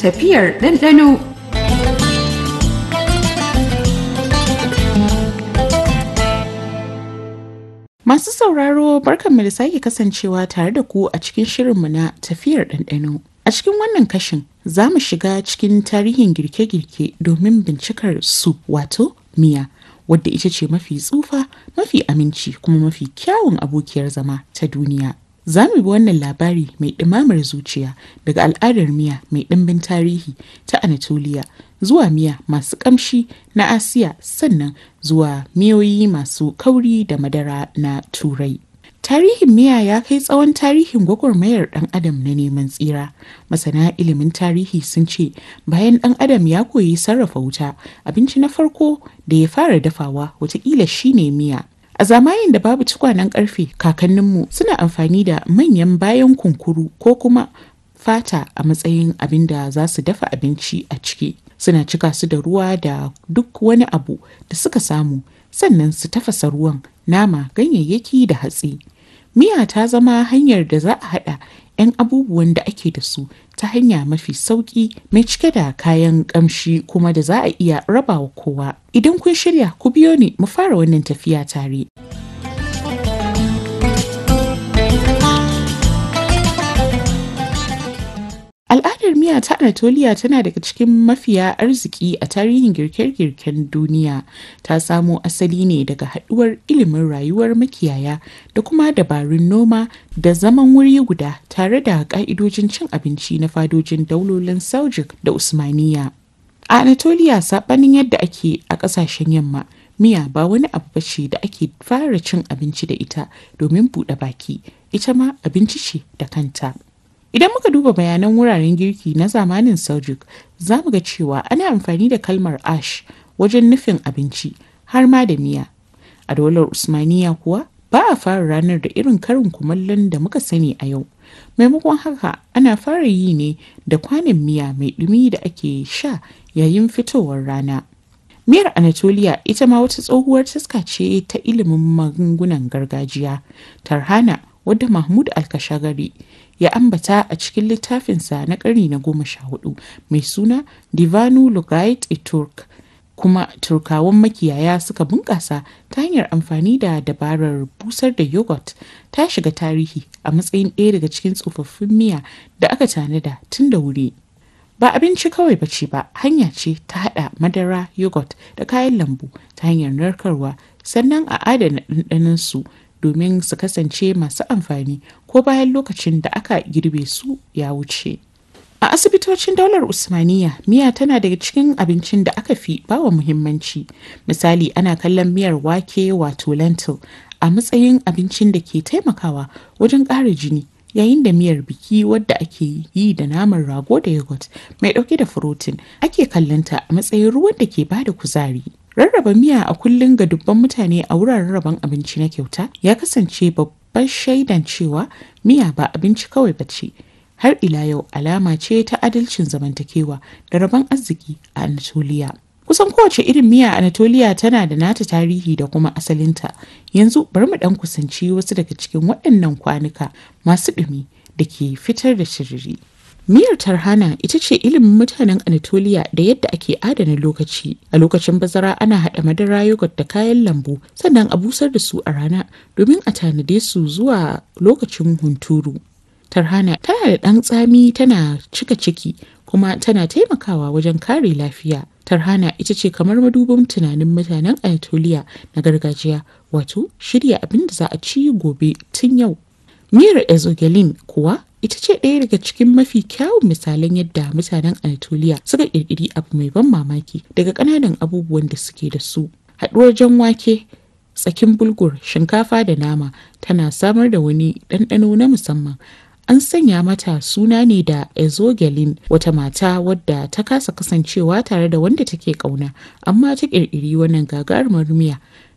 tafiyar ɗanɗano. Masu sauraro barkanmu da sake kasancewa tare da ku a cikin shirinmu na tafiyar ɗanɗano. A cikin wannan kashin za mu shiga cikin tarihin girke-girke domin bincikar su wato miya wadda ita ce mafi tsufa, mafi aminci kuma mafi kyawun abokiyar zama ta duniya. Za mu bi wannan labari mai ɗimamar zuciya daga al'adar miya mai ɗimbin tarihi ta Anatolia zuwa miya masu ƙamshi na Asiya sannan zuwa miyoyi masu kauri da madara na Turai. Tarihin miya ya kai tsawon tarihin gwagwarmayar ɗan adam na neman tsira. Masana ilimin tarihi sun ce bayan ɗan adam ya koyi sarrafa wuta abinci na farko da ya fara dafawa watakila shine miya. A zamanin da babu tukwanen karfe kakanninmu suna amfani da manyan bayan kunkuru ko kuma fata a matsayin abin da za su dafa abinci a ciki. Suna cika su da ruwa da duk wani abu da suka samu sannan su tafasa ruwan nama ganyayyaki da hatsi. Miya ta zama hanyar da za a haɗa 'yan abubuwan da ake da su ta hanya mafi sauƙi mai cike da kayan ƙamshi kuma da za a iya rabawa kowa. Idan kun shirya ku biyo ni mu fara wannan tafiya tare. Al'adar miya ta Anatolia tana daga cikin mafiya arziki a tarihin girke-girken duniya. Ta samo asali ne daga haɗuwar ilimin rayuwar makiyaya da kuma dabarun noma da zaman wuri guda tare da ƙa'idojin cin abinci na fadojin daulolin Seljuk da Usmaniya. A Anatolia saɓanin yadda ake a ƙasashen yamma, miya ba wani abu bace da ake fara cin abinci da ita domin buɗe baki, ita ma abinci ce da kanta. Idan muka duba bayanan wuraren girki na zamanin Seljuk, za mu ga cewa ana amfani da kalmar ash wajen nufin abinci har ma da miya. A daular Usmaniya kuwa ba a fara ranar da irin karin kumallon da muka sani a yau. Maimakon haka ana fara yi ne da kwanon miya mai ɗumi da ake sha yayin fitowar rana. Miyar Anatolia ita ma wata tsohuwar taska ce ta ilimin magungunan gargajiya. Tarhana wadda Mahmud Alkashagari ya ambata a cikin littafinsa na ƙarni na goma sha hudu mai suna Divanu Lugait e Turk kuma turkawan makiyaya suka bunƙasa ta hanyar amfani da dabarar busar da yogurt ta shiga tarihi a matsayin ɗaya daga cikin tsofaffin miya da aka tanada tun da wuri. Ba abinci kawai ba ce ba hanya ce ta haɗa madara yogurt da kayan lambu ta hanyar narkarwa sannan a adana ɗanɗanonsu domin su kasance masu amfani ko bayan lokacin da aka girbe su ya wuce. A asibitocin daular Usmaniya, miya tana daga cikin abincin da aka fi bawa muhimmanci. Misali ana kallon miyar wake wato lentil a matsayin abincin da ke taimakawa wajen ƙara jini yayin da miyar biki wadda ake yi da naman rago da yogurt mai ɗauke da furotin ake kallonta a matsayin ruwan da ke bada kuzari. Rarraba miya a kullum ga dubban mutane a wuraren rabon abinci na kyauta ya kasance babban shaidan cewa miya ba abinci kawai ba ce. Har ila yau alama ce ta adalcin zamantakewa da rabon arziki a Anatolia. Kusan kowace irin miya a Anatolia tana da nata tarihi da kuma asalinta. Yanzu bari mu ɗan kusanci wasu daga cikin waɗannan kwanuka masu ɗumi da ke fitar da shiriri. Miyar tarhana ita ce ilimin mutanen Anatolia da yadda ake adana lokaci. A lokacin bazara ana haɗa madara yogurt da kayan lambu sannan a busar da su a rana domin a tanade su zuwa lokacin hunturu. Tarhana tana da ɗan tsami tana cika ciki kuma tana taimakawa wajen kare lafiya. Tarhana ita ce kamar madubin tunanin mutanen Anatolia na gargajiya wato shirya abin da za a ci gobe tun yau. Miyar ezogelin kuwa ita ce ɗaya daga cikin mafi kyawun misalan yadda mutanen Anatolia suka ƙirƙiri abu mai ban mamaki daga ƙananan abubuwan da suke da su. Haɗuwar jan wake, tsakin bulgur, shinkafa da nama tana samar da wani ɗanɗano na musamman. An sanya mata suna ne da Ezogelin wata mata wadda ta kasa kasancewa tare da wanda take ƙauna amma ta ƙirƙiri wannan gagarumar miya